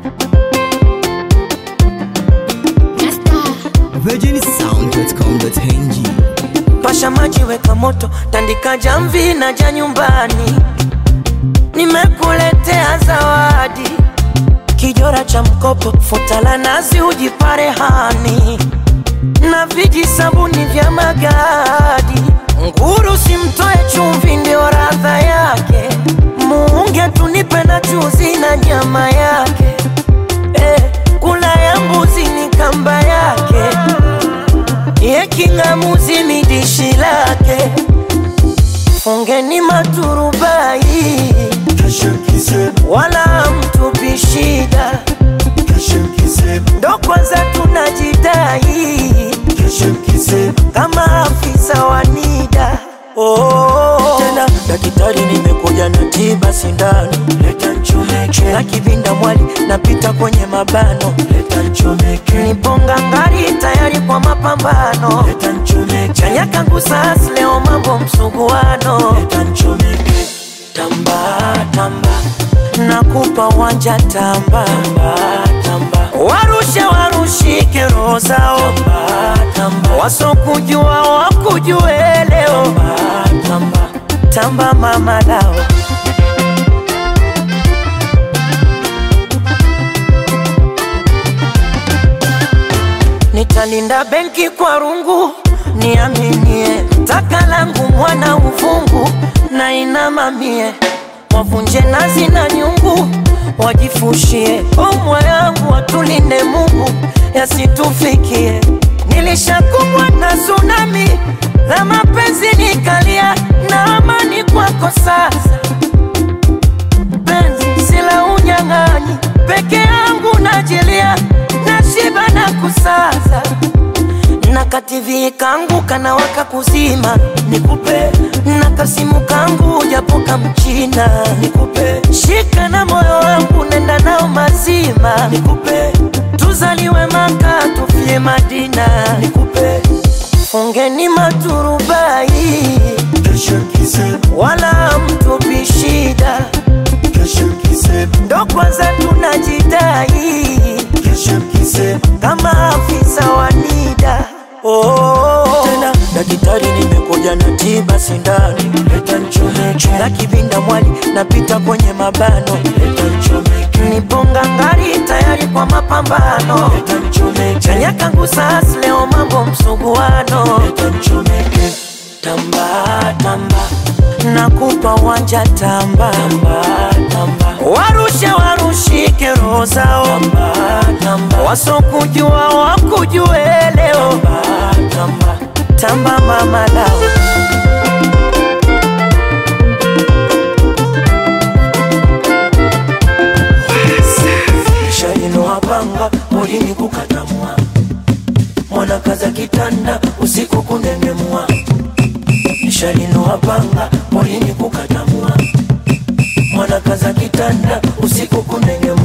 virginsound.com.ng Pasha maji, weka moto, tandika jamvi na ja nyumbani. Nimekuletea zawadi, kijora cha mkopo, futa la nazi, ujipare hani na viji sabuni vya magadi. Nguru simtoe chumvi, ndio radha yake. Muunge tunipe na chuzi na nyama yake. Eh, kula ya mbuzi ni kamba yake ye king'amuzi ni dishi lake. Fungeni maturubai, wala mtupi shida, ndo kwanza tunajidai kama afisa wa NIDA. Oh, tena daktari, nimekuja na tiba sindano, leta nchomeke na kivinda mwali, napita kwenye mabano, leta nchomeke, niponga ngari tayari kwa mapambano, leta nchomeke, chanya kangu sas leo mambo msuguano, leta nchomeke, tamba tamba, nakupa wanja tamba tamba tamba, warushe warushike roho zao tamba tamba, wasokujua wakujue leo tamba tamba, tamba mama lao Nitalinda benki kwa rungu, niaminie taka langu mwana uvungu na inamamie, wavunje nazi na nyungu, wajifushie omwa yangu, watulinde Mungu yasitufikie. Nilishakumbwa na tsunami la mapenzi, nikalia na amani kwako sasa penzi sila unyang'anyi, peke yangu najilia, nashiba na kusaza na kativi kangu kanawaka kuzima, nikupe na kasimu kangu japo kamchina, nikupe shika na moyo wangu nenda nao mazima, nikupe tuzaliwe Maka tufie Madina, nikupe fungeni maturubai wala mtupi shida, ndo kwanza tunajidai kama afisa wa NIDA. Oh, tena daktari, nimekuja na tiba sindano, leta nchomeke na kivinda mwali, napita kwenye mabano, leta nchomeke, niponga ngari tayari kwa mapambano, leta nchomeke, chanya kangu sas leo mambo msuguano, leta nchomeke, tamba tamba, nakupa wanja tamba tamba tamba, warushe warushike roho zao tamba tamba, wasokujua wakujue leo tamba tamba, tamba mama lao shainoa panga molini kukatamwa mwana kaza kitanda usiku kunengemwa nishalinoa panga molini kukatamwa mwana kaza kitanda usiku kunengemwa